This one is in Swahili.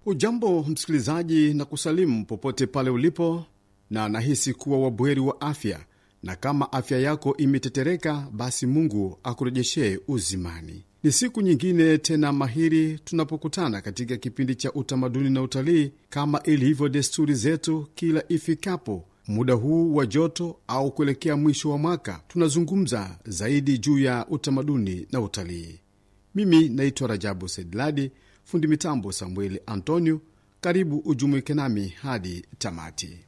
Ujambo msikilizaji, na kusalimu popote pale ulipo, na nahisi kuwa wabweri wa afya, na kama afya yako imetetereka, basi Mungu akurejeshee uzimani. Ni siku nyingine tena mahiri tunapokutana katika kipindi cha utamaduni na utalii, kama ilivyo desturi zetu kila ifikapo muda huu wa joto au kuelekea mwisho wa mwaka, tunazungumza zaidi juu ya utamaduni na utalii. Mimi naitwa Rajabu Saidladi, fundi mitambo Samueli Antonio. Karibu ujumuike nami hadi tamati.